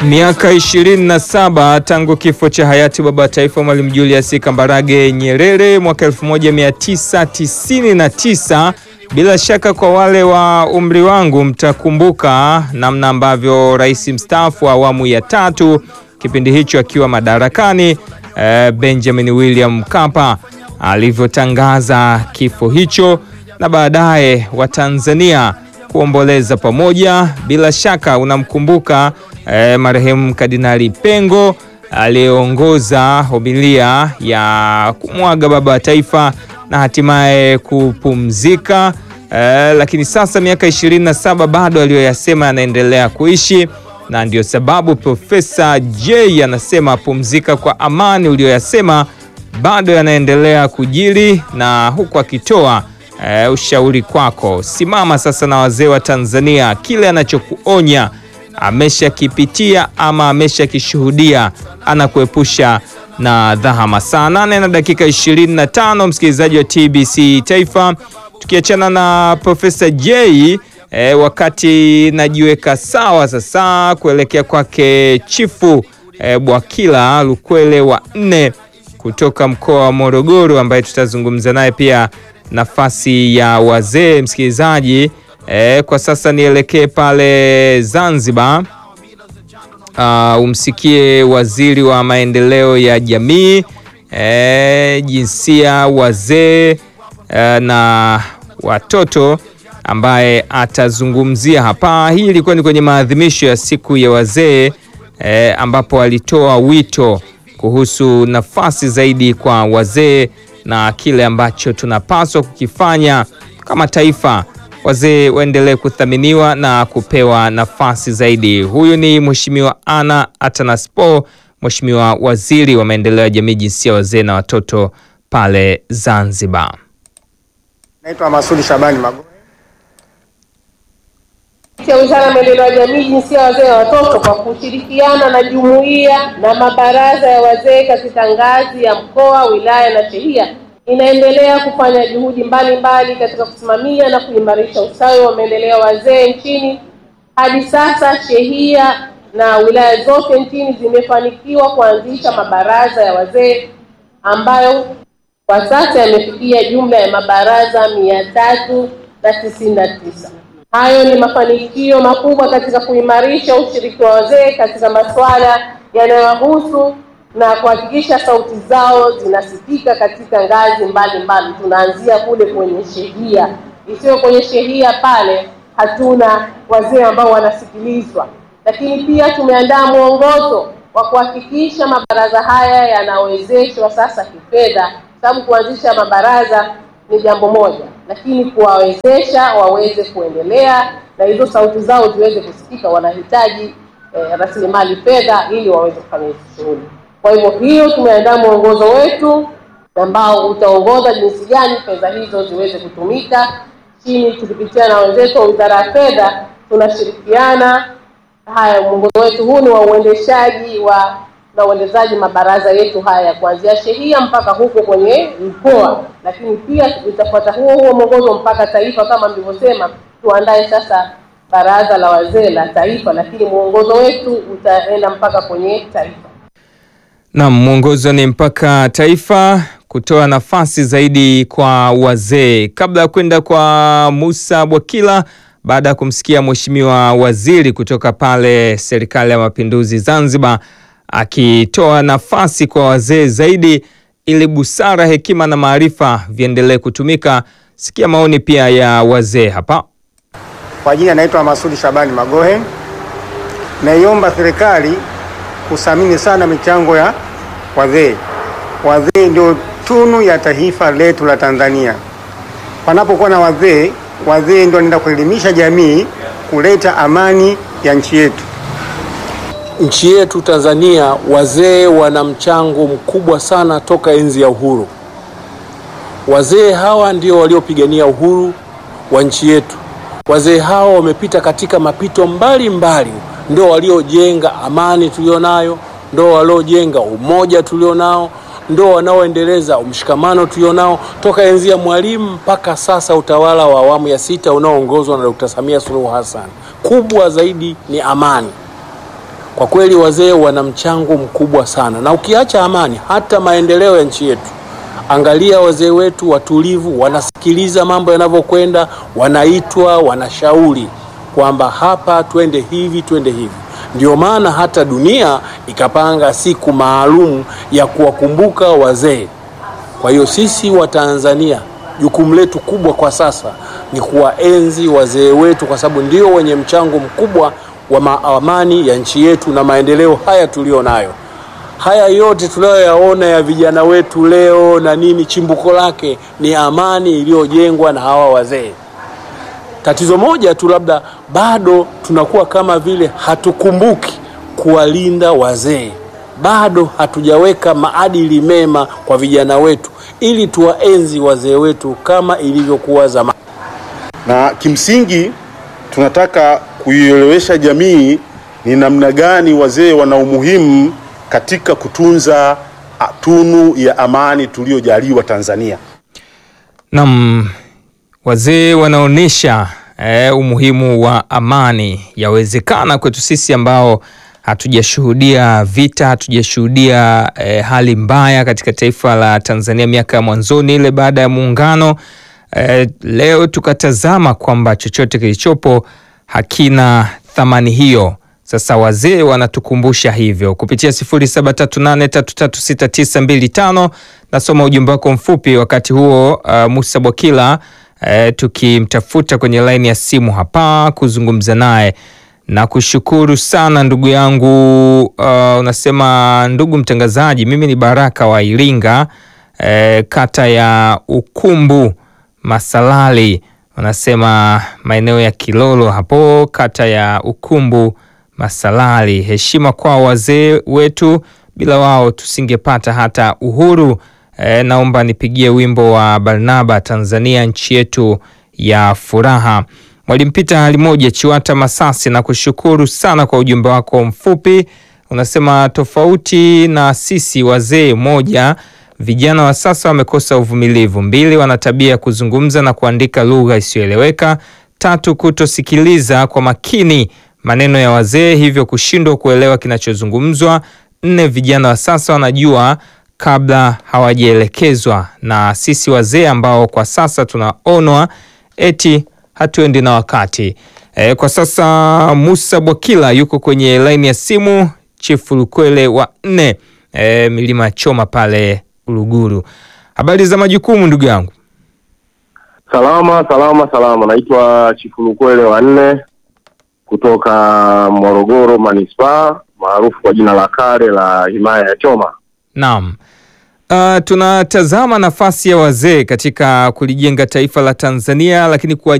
Miaka 27 tangu kifo cha hayati baba wa taifa Mwalimu Julius Kambarage Nyerere mwaka 1999. Bila shaka kwa wale wa umri wangu mtakumbuka namna ambavyo rais mstaafu wa awamu ya tatu kipindi hicho akiwa madarakani eh, Benjamin William Mkapa alivyotangaza kifo hicho na baadaye Watanzania kuomboleza pamoja. Bila shaka unamkumbuka eh, marehemu Kardinali Pengo aliyeongoza homilia ya kumwaga baba wa taifa na hatimaye kupumzika. Eh, lakini sasa miaka 27 bado aliyoyasema yanaendelea kuishi, na ndio sababu Profesa J anasema pumzika kwa amani, uliyoyasema bado yanaendelea kujiri, na huku akitoa eh, ushauri kwako. Simama sasa na wazee wa Tanzania, kile anachokuonya ameshakipitia ama ameshakishuhudia, anakuepusha na dhahama. Saa nane na dakika 25, msikilizaji wa TBC Taifa, tukiachana na Profesa J eh, wakati najiweka sawa sasa kuelekea kwake Chifu eh, Bwakila Lukwele wa nne kutoka mkoa wa Morogoro, ambaye tutazungumza naye pia nafasi ya wazee. Msikilizaji eh, kwa sasa nielekee pale Zanzibar. Uh, umsikie waziri wa maendeleo ya jamii eh, jinsia, wazee eh, na watoto ambaye atazungumzia hapa. Hii ilikuwa ni kwenye maadhimisho ya siku ya wazee eh, ambapo alitoa wito kuhusu nafasi zaidi kwa wazee na kile ambacho tunapaswa kukifanya kama taifa, wazee waendelee kuthaminiwa na kupewa nafasi zaidi. Huyu ni Mheshimiwa Anna Atanaspo, Mheshimiwa Waziri wa Maendeleo ya Jamii, Jinsia, Wazee na Watoto pale Zanzibar. Naitwa Masudi Shabani Magoe ya Wizara ya Maendeleo ya Jamii, Jinsia, Wazee na Watoto kwa kushirikiana na jumuiya na mabaraza ya wazee katika ngazi ya mkoa, wilaya na shehia inaendelea kufanya juhudi mbalimbali katika kusimamia na kuimarisha ustawi wa maendeleo ya wazee nchini. Hadi sasa shehia na wilaya zote nchini zimefanikiwa kuanzisha mabaraza ya wazee ambayo kwa sasa yamefikia jumla ya mabaraza mia tatu na tisini na tisa. Hayo ni mafanikio makubwa katika kuimarisha ushiriki wa wazee katika masuala yanayowahusu na kuhakikisha sauti zao zinasikika katika ngazi mbalimbali. Tunaanzia kule kwenye shehia, isiyo kwenye shehia pale hatuna wazee ambao wanasikilizwa, lakini pia tumeandaa mwongozo wa kuhakikisha mabaraza haya yanawezeshwa sasa kifedha, sababu kuanzisha mabaraza ni jambo moja, lakini kuwawezesha waweze kuendelea na hizo sauti zao ziweze kusikika, wanahitaji eh, rasilimali fedha ili waweze kufanya hizo shughuli. Kwa hivyo hiyo tumeandaa mwongozo wetu ambao utaongoza jinsi gani fedha hizo ziweze kutumika. Chini tukipitia na wenzetu wa Wizara ya Fedha tunashirikiana. Haya, mwongozo wetu huu ni wa uendeshaji wa na uendezaji mabaraza yetu haya kuanzia shehia mpaka huko kwenye mkoa, lakini pia tutafuata huo huo mwongozo mpaka taifa. Kama mlivyosema, tuandae sasa baraza la wazee la taifa, lakini mwongozo wetu utaenda mpaka kwenye taifa. Naam, mwongozo ni mpaka taifa kutoa nafasi zaidi kwa wazee. Kabla ya kwenda kwa Musa Bwakila, baada ya kumsikia Mheshimiwa Waziri kutoka pale Serikali ya Mapinduzi Zanzibar akitoa nafasi kwa wazee zaidi ili busara, hekima na maarifa viendelee kutumika. Sikia maoni pia ya wazee hapa. kwa jina naitwa Masudi Shabani Magohe. Naiomba serikali kuthamini sana michango ya wazee. Wazee ndio tunu ya taifa letu la Tanzania. Panapokuwa na wazee, wazee ndio wanaenda kuelimisha jamii, kuleta amani ya nchi yetu. Nchi yetu Tanzania, wazee wana mchango mkubwa sana toka enzi ya uhuru. Wazee hawa ndio waliopigania uhuru wa nchi yetu. Wazee hawa wamepita katika mapito mbalimbali, ndio waliojenga amani tulionayo, ndio waliojenga umoja tulionao, ndio wanaoendeleza mshikamano tulionao toka enzi ya Mwalimu mpaka sasa utawala wa awamu ya sita unaoongozwa na Dr. Samia Suluhu Hassan. Kubwa zaidi ni amani. Kwa kweli wazee wana mchango mkubwa sana, na ukiacha amani, hata maendeleo ya nchi yetu. Angalia wazee wetu watulivu, wanasikiliza mambo yanavyokwenda, wanaitwa, wanashauri kwamba hapa twende hivi, twende hivi. Ndio maana hata dunia ikapanga siku maalum ya kuwakumbuka wazee. Kwa hiyo sisi wa Tanzania jukumu letu kubwa kwa sasa ni kuwaenzi wazee wetu, kwa sababu ndio wenye mchango mkubwa wa amani ya nchi yetu na maendeleo haya tulio nayo. Haya yote tunayoyaona ya vijana wetu leo na nini, chimbuko lake ni amani iliyojengwa na hawa wazee. Tatizo moja tu, labda bado tunakuwa kama vile hatukumbuki kuwalinda wazee, bado hatujaweka maadili mema kwa vijana wetu ili tuwaenzi wazee wetu kama ilivyokuwa zamani. Na kimsingi tunataka kuielewesha jamii ni namna gani wazee wana umuhimu katika kutunza tunu ya amani tuliyojaliwa Tanzania. Naam, wazee wanaonyesha eh, umuhimu wa amani. Yawezekana kwetu sisi ambao hatujashuhudia vita, hatujashuhudia eh, hali mbaya katika taifa la Tanzania miaka ya mwanzoni ile baada ya muungano eh, leo tukatazama kwamba chochote kilichopo hakina thamani hiyo. Sasa wazee wanatukumbusha hivyo kupitia 0738336925. Nasoma ujumbe wako mfupi wakati huo. Uh, Musa Bwakila uh, tukimtafuta kwenye laini ya simu hapa kuzungumza naye na kushukuru sana ndugu yangu. Uh, unasema ndugu mtangazaji, mimi ni Baraka wa Iringa, uh, kata ya Ukumbu Masalali, unasema maeneo ya Kilolo hapo, kata ya Ukumbu Masalali. Heshima kwa wazee wetu, bila wao tusingepata hata uhuru. E, naomba nipigie wimbo wa Barnaba, Tanzania nchi yetu ya furaha. Mwalimu Pita hali moja Chiwata Masasi, na kushukuru sana kwa ujumbe wako mfupi. Unasema tofauti na sisi wazee, moja, vijana wa sasa wamekosa uvumilivu; mbili, wana tabia ya kuzungumza na kuandika lugha isiyoeleweka; tatu, kutosikiliza kwa makini maneno ya wazee, hivyo kushindwa kuelewa kinachozungumzwa; nne, vijana wa sasa wanajua kabla hawajaelekezwa na sisi wazee ambao kwa sasa tunaonwa eti hatuendi na wakati. E, kwa sasa Musa Bwakila yuko kwenye laini ya simu, Chifu Lukwele wa nne, e, milima ya Choma pale Uluguru. Habari za majukumu ndugu yangu? Salama salama salama, naitwa Chifu Lukwele wa nne kutoka Morogoro manispaa maarufu kwa jina la kale la himaya ya Choma. Naam. Uh, tunatazama nafasi ya wazee katika kulijenga taifa la Tanzania, lakini kuwa